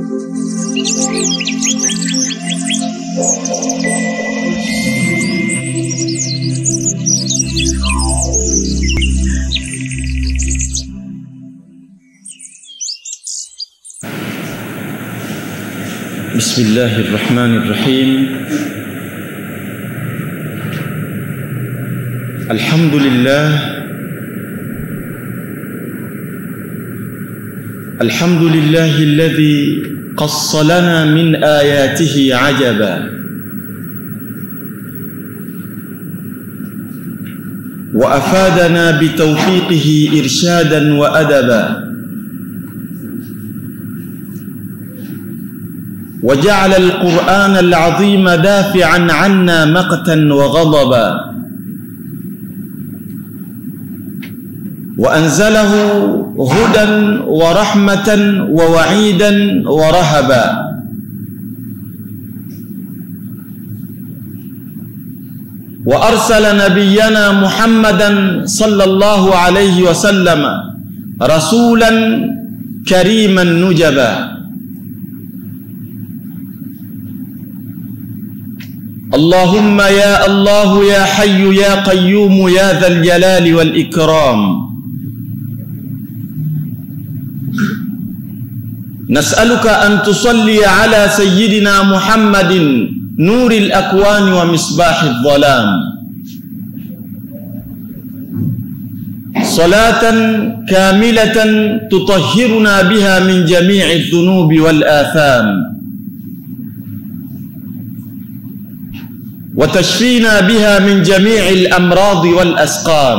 بسم الله الرحمن الرحيم الحمد لله الحمد لله الذي قص لنا من آياته عجبا وأفادنا بتوفيقه إرشادا وأدبا وجعل القرآن العظيم دافعا عنا مقتا وغضبا وأنزله هدى ورحمة ووعيدا ورهبا وأرسل نبينا محمدا صلى الله عليه وسلم رسولا كريما نجبا اللهم يا الله يا حي يا قيوم يا ذا الجلال والإكرام نسألك أن تصلي على سيدنا محمد نور الأكوان ومصباح الظلام صلاة كاملة تطهرنا بها من جميع الذنوب والآثام وتشفينا بها من جميع الأمراض والأسقام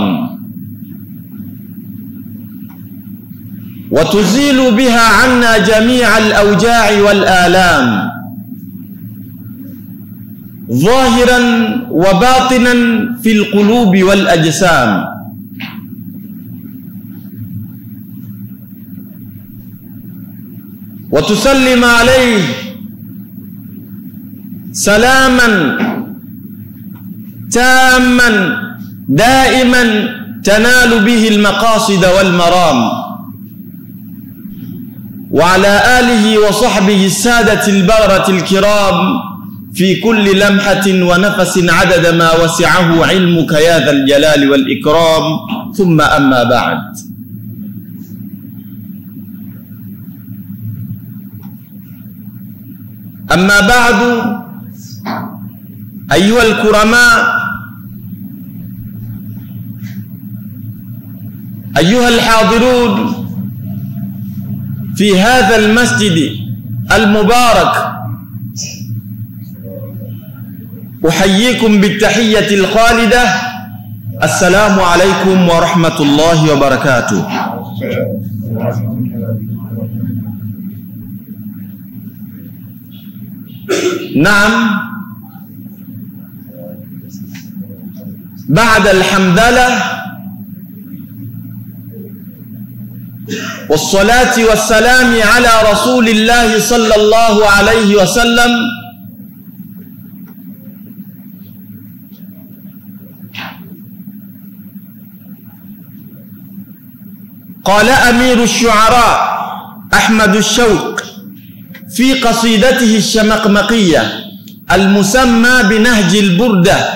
وتزيل بها عنا جميع الأوجاع والآلام ظاهرا وباطنا في القلوب والأجسام وتسلم عليه سلاما تاما دائما تنال به المقاصد والمرام وعلى آله وصحبه السادة البررة الكرام في كل لمحة ونفس عدد ما وسعه علمك يا ذا الجلال والإكرام ثم أما بعد أما بعد أيها الكرماء أيها الحاضرون في هذا المسجد المبارك أحييكم بالتحية الخالدة السلام عليكم ورحمة الله وبركاته نعم بعد الحمدلة والصلاة والسلام على رسول الله صلى الله عليه وسلم قال أمير الشعراء أحمد الشوق في قصيدته الشمقمقية المسمى بنهج البردة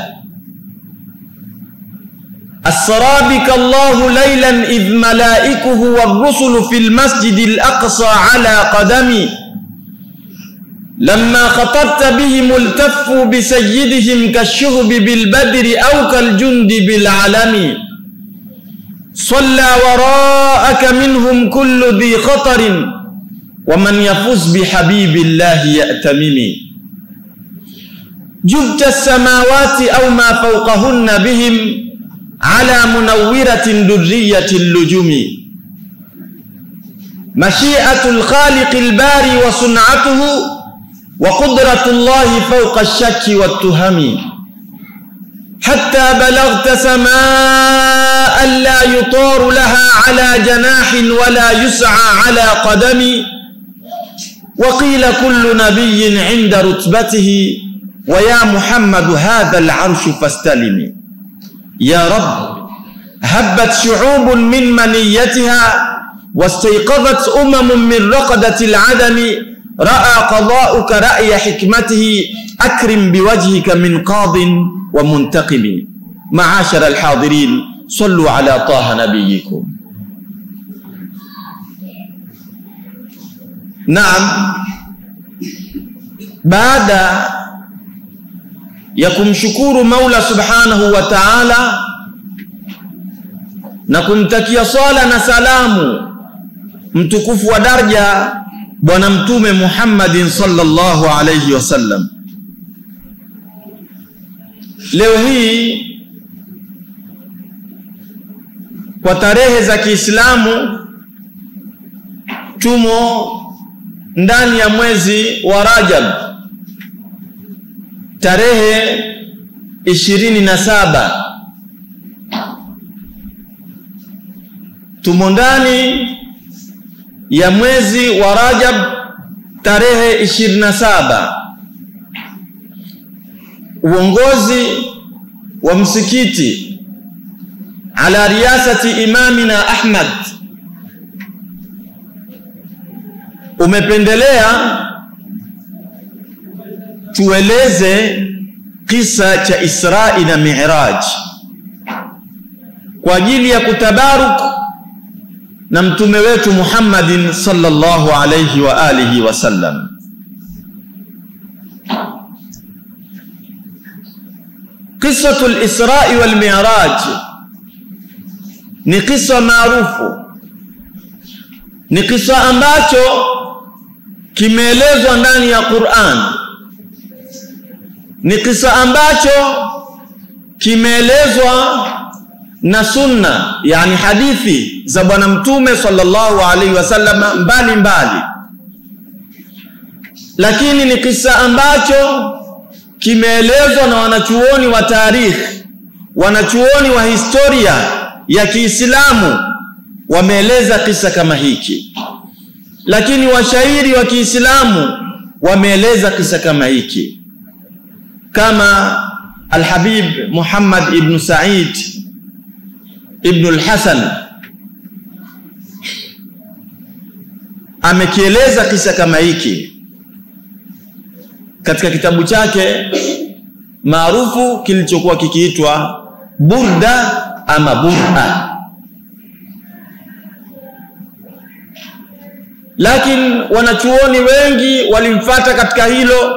السرابك الله ليلا إذ ملائكه والرسل في المسجد الأقصى على قدمي لما خطبت بهم التفوا بسيدهم كالشهب بالبدر أو كالجند بالعلم صلى وراءك منهم كل ذي خطر ومن يفز بحبيب الله يأتمم جبت السماوات أو ما فوقهن بهم على منورة درية اللجوم مشيئة الخالق الباري وصنعته وقدرة الله فوق الشك والتهم حتى بلغت سماء لا يطار لها على جناح ولا يسعى على قدم وقيل كل نبي عند رتبته ويا محمد هذا العرش فاستلم يا رب هبت شعوب من منيتها واستيقظت أمم من رقدة العدم raa qada'uka ra'ya hikmatihi akrim biwajhika min qadin wa muntaqimi maashara alhadirin sallu ala taha nabiyikum naam baada ya kumshukuru Maula Subhanahu wa Ta'ala na kumtakia swala na salamu mtukufu wa daraja bwana mtume Muhammadin sallallahu alayhi wasallam leo hii kwa tarehe za Kiislamu tumo ndani ya mwezi wa Rajab tarehe ishirini na saba tumo ndani ya mwezi wa Rajab tarehe ishirini na saba uongozi wa msikiti ala riyasati imamina Ahmad umependelea tueleze kisa cha Israi na Mi'raj kwa ajili ya kutabaruk na mtume wetu Muhammadin sallallahu alayhi wa alihi wasallam. Qissatu al-Israi wal Mi'raj ni kisa maarufu, ni kisa ambacho kimeelezwa ndani ya Qur'an ni kisa ambacho kimeelezwa na sunna yani hadithi za bwana mtume sallallahu alaihi wasallam mbali mbali lakini ni kisa ambacho kimeelezwa na wanachuoni wa tarikhi wanachuoni wa historia ya Kiislamu wameeleza kisa kama hiki lakini washairi wa Kiislamu wameeleza kisa kama hiki kama Al-Habib Muhammad ibn Said ibn al-Hasan amekieleza kisa kama hiki katika kitabu chake maarufu kilichokuwa kikiitwa Burda ama Bur'a lakini wanachuoni wengi walimfata katika hilo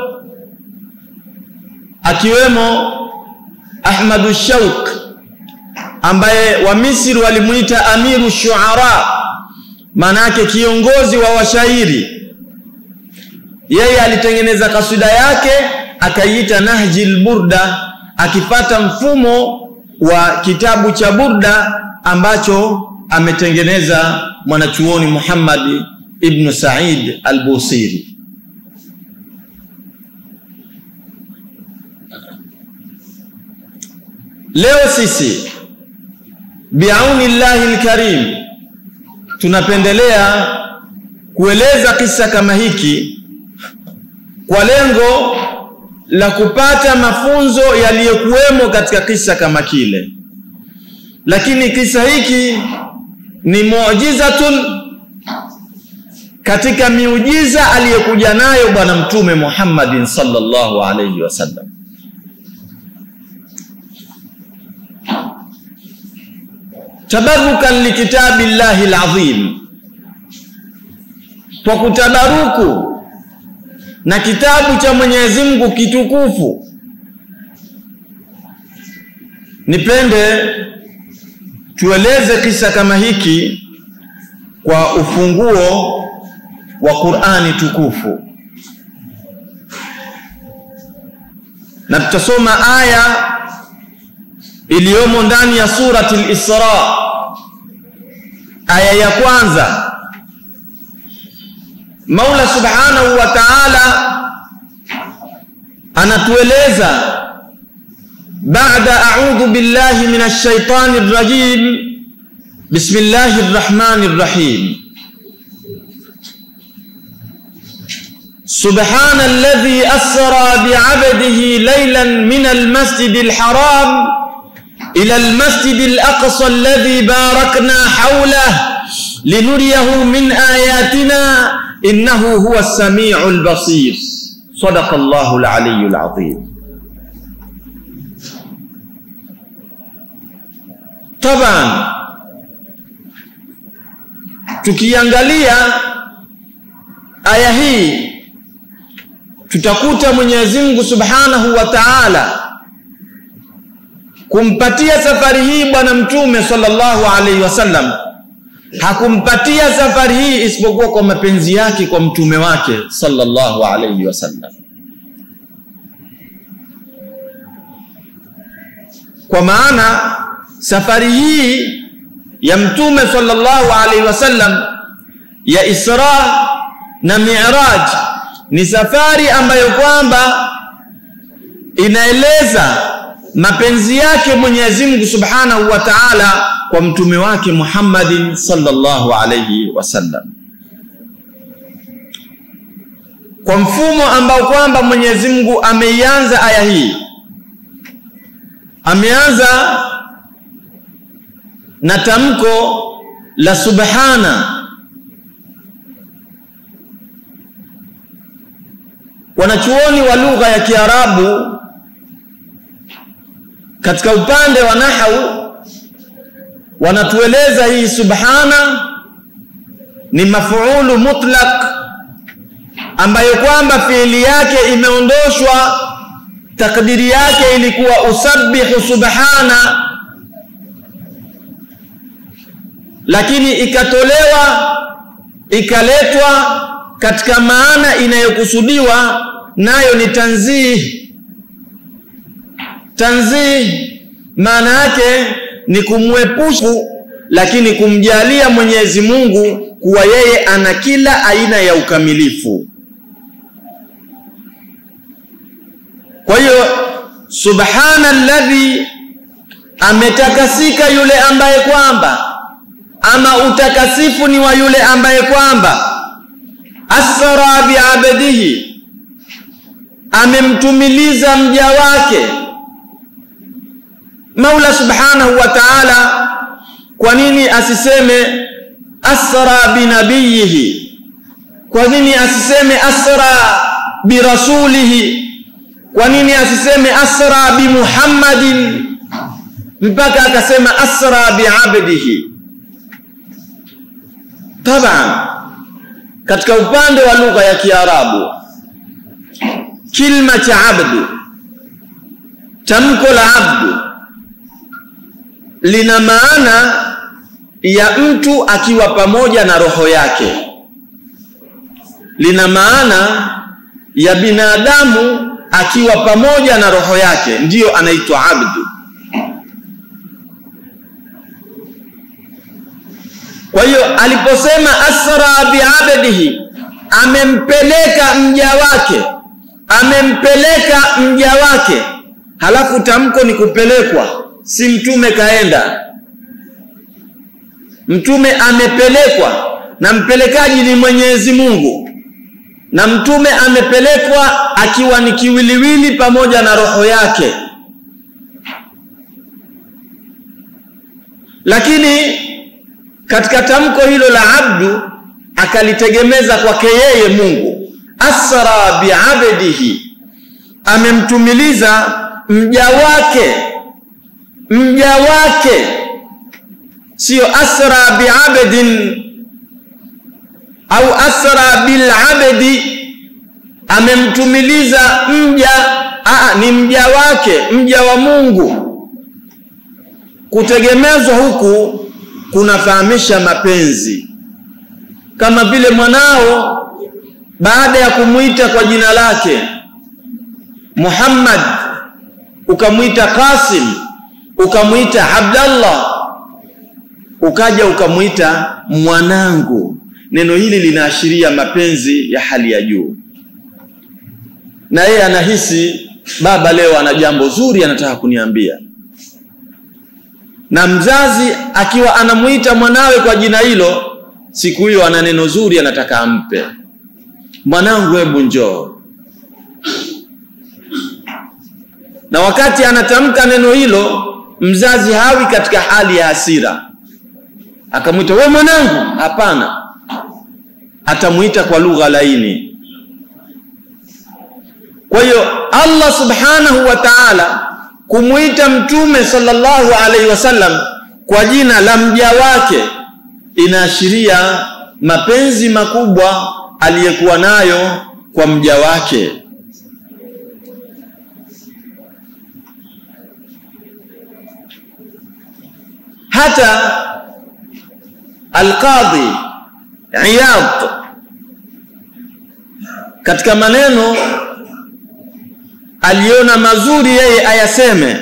akiwemo Ahmadu Shauk ambaye wa Misri walimuita Amiru Shuara, manake kiongozi wa washairi. Yeye alitengeneza kasida yake akaiita Nahjil Burda, akipata mfumo wa kitabu cha Burda ambacho ametengeneza mwanachuoni Muhammad ibn Said al-Busiri. Leo sisi biauni llahi lkarim tunapendelea kueleza kisa kama hiki kwa lengo la kupata mafunzo yaliyokuwemo katika kisa kama kile, lakini kisa hiki ni muujizatun katika miujiza aliyokuja nayo Bwana Mtume Muhammadin sallallahu alayhi wasallam. tabarukan likitabi llahi alazim, kwa kutabaruku na kitabu cha Mwenyezi Mungu kitukufu. Nipende tueleze kisa kama hiki kwa ufunguo wa Qur'ani tukufu, na tutasoma aya iliyomo ndani ya surati al-Isra aya ya kwanza. Maula subhanahu wa ta'ala anatueleza baada a'udhu billahi minash shaitani rrajim bismillahir rahmanir rahim سبحان الذي أسرى بعبده ليلا من المسجد الحرام إلى المسجد الأقصى الذي باركنا حوله لنريه من آياتنا innahu huwa as-sami'u al-basir sadaqa Allahu al-aliyyu al-azim taban tukiangalia aya hii tutakuta Mwenyezi Mungu Subhanahu wa Ta'ala kumpatia safari hii bwana mtume sallallahu alaihi wasallam hakumpatia safari hii isipokuwa kwa mapenzi yake kwa mtume wake sallallahu alaihi wasallam kwa maana safari hii ya mtume sallallahu alaihi wasallam ya Isra na Mi'raj ni safari ambayo kwamba inaeleza mapenzi yake Mwenyezi Mungu Subhanahu wa Ta'ala kwa mtume wake Muhammadin sallallahu alayhi wasallam kwa mfumo ambao kwamba Mwenyezi Mungu ameianza aya hii ameanza na tamko la subhana wanachuoni wa lugha ya Kiarabu katika upande wa nahau wanatueleza hii subhana ni mafuulu mutlaq ambayo kwamba fiili yake imeondoshwa takdiri yake ilikuwa usabbihu subhana lakini ikatolewa ikaletwa katika maana inayokusudiwa nayo ni tanzih tanzih maana yake ni kumwepusha lakini kumjalia Mwenyezi Mungu kuwa yeye ana kila aina ya ukamilifu kwa hiyo subhana alladhi ametakasika yule ambaye kwamba ama utakasifu ni wa yule ambaye kwamba asra biabdihi amemtumiliza mja wake Maula subhanahu wa ta'ala kwa nini asiseme asra binabiyihi kwa nini asiseme asra birasulihi kwa nini asiseme asra bimuhammadin mpaka akasema asra biabdihi taban katika upande wa lugha ya Kiarabu kilma cha abdu tamko la abdu lina maana ya mtu akiwa pamoja na roho yake lina maana ya binadamu akiwa pamoja na roho yake ndiyo anaitwa abdu kwa hiyo aliposema asra biabdihi amempeleka mja wake amempeleka mja wake halafu tamko ni kupelekwa si mtume kaenda mtume amepelekwa na mpelekaji ni Mwenyezi Mungu na mtume amepelekwa akiwa ni kiwiliwili pamoja na roho yake lakini katika tamko hilo la abdu akalitegemeza kwake yeye Mungu asra biabdihi amemtumiliza mja wake mja wake sio asra biabdin au asra bilabdi amemtumiliza mja aa, ni mja wake mja wa Mungu kutegemezwa huku kunafahamisha mapenzi kama vile mwanao baada ya kumwita kwa jina lake Muhammad ukamwita Qasim ukamwita Abdallah ukaja ukamwita mwanangu neno hili linaashiria mapenzi ya hali ya juu na yeye anahisi baba leo ana jambo zuri anataka kuniambia na mzazi akiwa anamuita mwanawe kwa jina hilo siku hiyo ana neno zuri anataka ampe mwanangu hebu njoo na wakati anatamka neno hilo mzazi hawi katika hali ya hasira akamwita we mwanangu hapana atamuita kwa lugha laini kwa hiyo Allah subhanahu wa ta'ala kumuita mtume sallallahu alaihi wasallam kwa jina la mja wake inaashiria mapenzi makubwa aliyekuwa nayo kwa mja wake hata alqadhi iyad katika maneno aliona mazuri yeye ayaseme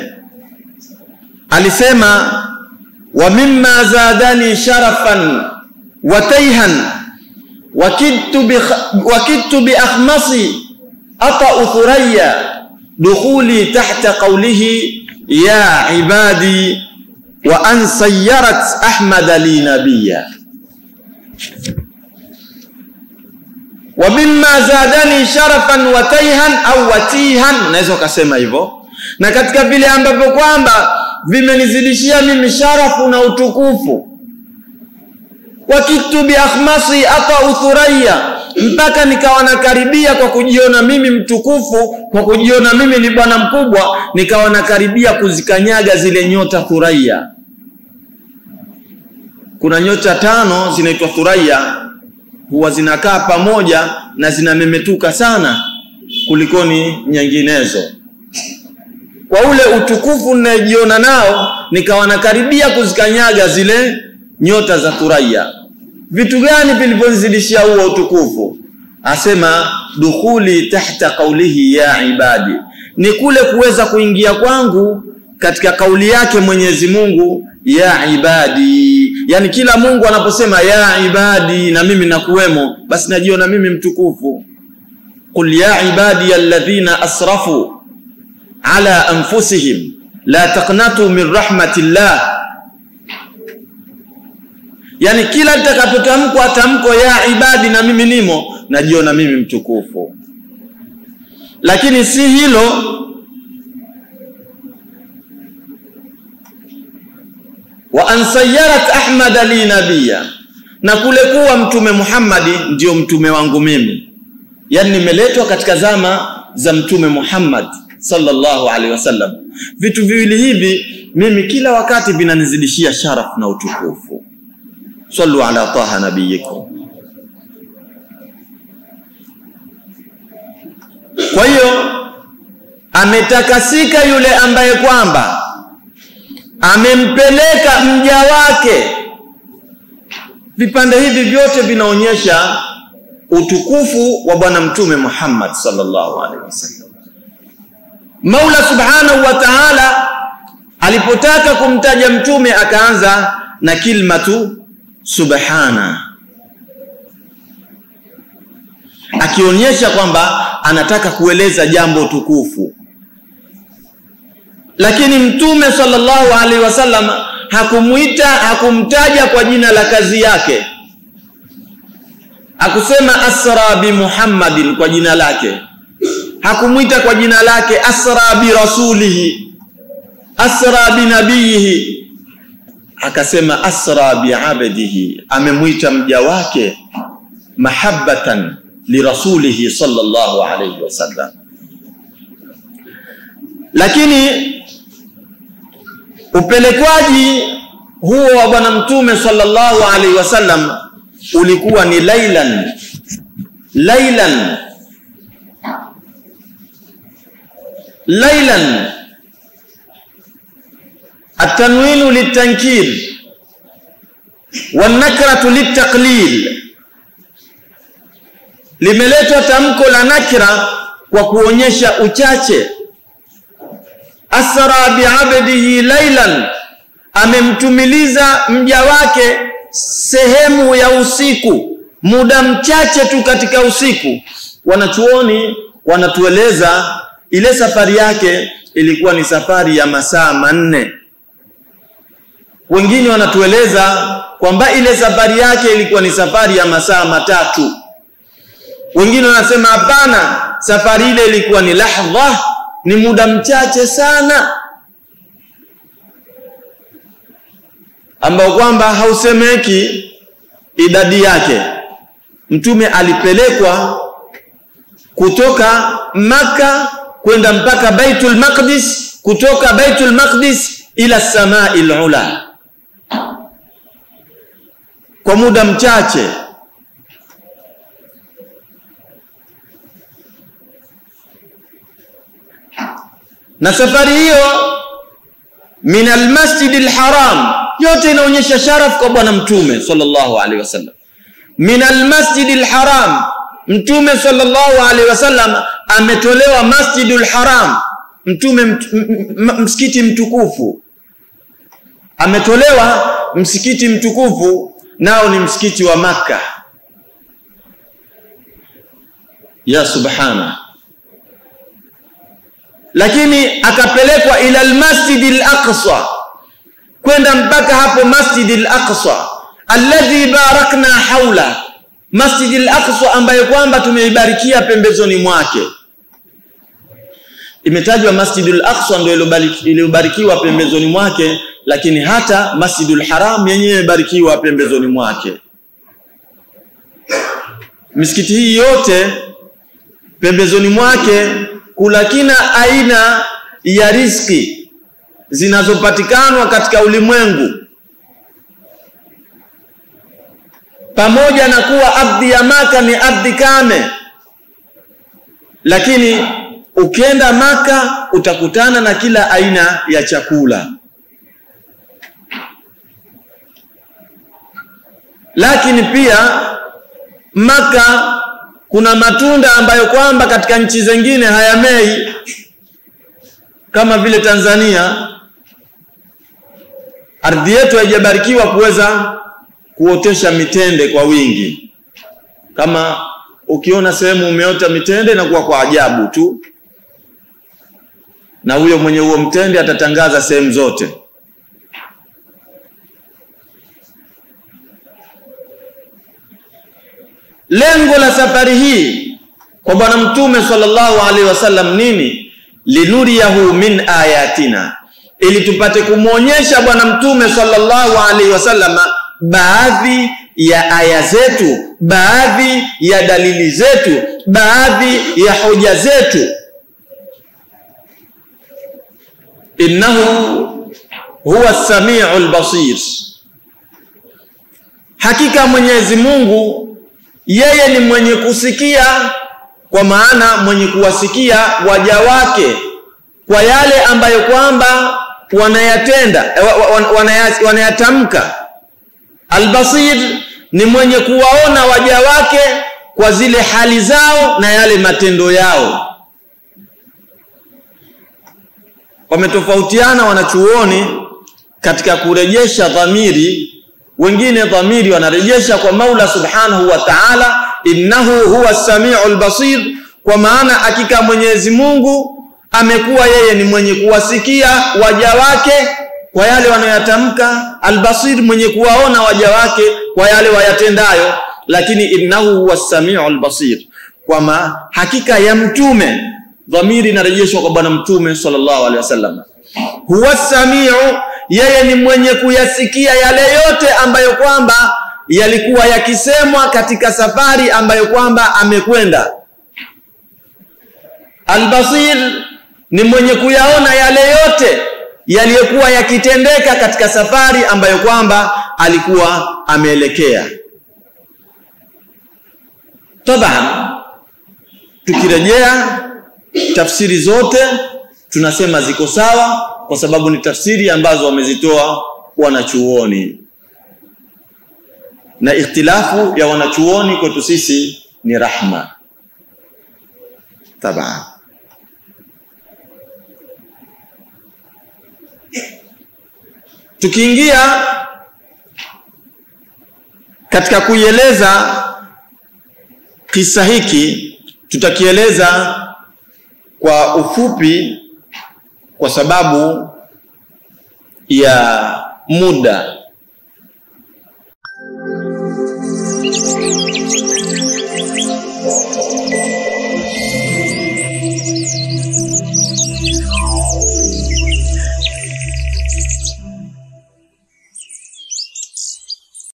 alisema wa mimma zadani sharafan wa tayhan wakidtu bi wakidtu bi akhmasi ata thuraya dukhuli tahta qawlihi ya ibadi wa an sayyarat ahmad li nabiyya wa mimma zadani sharafan wa tayhan au watihan unaweza ukasema hivyo na katika vile ambavyo kwamba vimenizidishia mimi sharafu na utukufu wa kitu bi akhmasi ata uthuraya mpaka nikawa nakaribia kwa kujiona mimi mtukufu kwa kujiona mimi ni bwana mkubwa nikawa nakaribia kuzikanyaga zile nyota thuraya kuna nyota tano zinaitwa thuraya huwa zinakaa pamoja na zinamemetuka sana kulikoni nyinginezo kwa ule utukufu ninayojiona nao nikawa nakaribia kuzikanyaga zile nyota za thuraya vitu gani vilivyonizidishia huo utukufu asema dukhuli tahta qaulihi ya ibadi ni kule kuweza kuingia kwangu katika kauli yake Mwenyezi Mungu ya ibadi yani kila Mungu anaposema ya ibadi na mimi nakuwemo basi najiona mimi mtukufu qul ya ibadi alladhina asrafu ala anfusihim la taqnatu min rahmatillah yani kila litakapotamkwa tamko ya ibadi na mimi nimo najiona mimi mtukufu lakini si hilo wa ansayyarat ahmad li nabiyya na kule kuwa mtume Muhammadi ndio mtume wangu mimi yani nimeletwa katika zama za mtume Muhammad sallallahu alaihi wasallam vitu viwili hivi mimi kila wakati vinanizidishia sharaf na utukufu sallu ala taha nabiyikum kwa hiyo ametakasika yule ambaye kwamba amempeleka mja wake vipande hivi vyote vinaonyesha utukufu wa bwana mtume Muhammad sallallahu alaihi wasallam Maula subhanahu wa ta'ala alipotaka kumtaja mtume akaanza na kilmatu subhana akionyesha kwamba anataka kueleza jambo tukufu lakini mtume sallallahu alaihi wasallam hakumuita hakumtaja kwa jina la kazi yake akusema asra bi muhammadin kwa jina lake hakumuita kwa jina lake asra bi rasulihi asra bi nabiyihi akasema asra bi abdihi amemwita mja wake mahabbatan lirasulihi sallallahu alayhi wasallam lakini upelekwaji huo wa bwana mtume sallallahu alaihi wasallam ulikuwa ni lailan lailan lailan التنوين للتنكير والنكرة للتقليل limeletwa tamko la nakira kwa kuonyesha uchache asra biabdihi lailan amemtumiliza mja wake sehemu ya usiku muda mchache tu katika usiku wanachuoni wanatueleza ile safari yake ilikuwa ni safari ya masaa manne wengine wanatueleza kwamba ile safari yake ilikuwa ni safari ya masaa matatu wengine wanasema hapana safari ile ilikuwa ni lahdha ni muda mchache sana ambao kwamba hausemeki idadi yake mtume alipelekwa kutoka Maka kwenda mpaka Baitul Maqdis, kutoka Baitul Maqdis ila samai ula, kwa muda mchache. Na safari hiyo min almasjid alharam, yote inaonyesha sharaf kwa bwana mtume sallallahu alaihi wasallam. Min almasjid alharam, mtume sallallahu alaihi wasallam ametolewa masjidul haram, mtume mt, msikiti mtukufu ametolewa msikiti mtukufu, nao ni msikiti wa Makka. Ya subhana lakini akapelekwa ila almasjid alaqsa, kwenda mpaka hapo masjid alaqsa alladhi barakna haula, masjid alaqsa ambayo kwamba tumeibarikia pembezoni mwake. Imetajwa masjid alaqsa ndio iliyobarikiwa pembezoni mwake, lakini hata masjidul haram yenyewe imebarikiwa pembezoni mwake. Misikiti hii yote pembezoni mwake kuna kila aina ya riski zinazopatikanwa katika ulimwengu, pamoja na kuwa ardhi ya Maka ni ardhi kame, lakini ukienda Maka utakutana na kila aina ya chakula. Lakini pia Maka kuna matunda ambayo kwamba katika nchi zingine hayamei kama vile Tanzania. Ardhi yetu haijabarikiwa kuweza kuotesha mitende kwa wingi. Kama ukiona sehemu umeota mitende na kuwa kwa ajabu tu, na huyo mwenye huo mtende atatangaza sehemu zote. Lengo la safari hii kwa bwana mtume sallallahu alaihi wasallam nini? linuriyahu min ayatina, ili tupate kumwonyesha bwana mtume sallallahu alaihi wasallam baadhi ya aya zetu, baadhi ya dalili zetu, baadhi ya hoja zetu. innahu huwa samiul basir, hakika Mwenyezi Mungu yeye ni mwenye kusikia, kwa maana mwenye kuwasikia waja wake kwa yale ambayo kwamba wanayatenda wanayatamka. Albasir ni mwenye kuwaona waja wake kwa zile hali zao na yale matendo yao. Wametofautiana wanachuoni katika kurejesha dhamiri wengine dhamiri wanarejesha kwa Maula Subhanahu wa Ta'ala, innahu huwa samiul basir, kwa maana hakika Mwenyezi Mungu amekuwa yeye ni mwenye kuwasikia waja wake kwa yale wanayoyatamka, albasir, mwenye kuwaona waja wake kwa yale wayatendayo. Lakini innahu huwa samiul basir, kwama hakika ya mtume, dhamiri inarejeshwa kwa bwana mtume sallallahu alaihi wasallam, huwa samiu yeye ni mwenye kuyasikia yale yote ambayo kwamba yalikuwa yakisemwa katika safari ambayo kwamba amekwenda. Albasir ni mwenye kuyaona yale yote yaliyokuwa yakitendeka katika safari ambayo kwamba alikuwa ameelekea. Taban, tukirejea tafsiri zote tunasema ziko sawa kwa sababu ni tafsiri ambazo wamezitoa wanachuoni, na ikhtilafu ya wanachuoni kwetu sisi ni rahma. Taban, tukiingia katika kuieleza kisa hiki, tutakieleza kwa ufupi kwa sababu ya muda.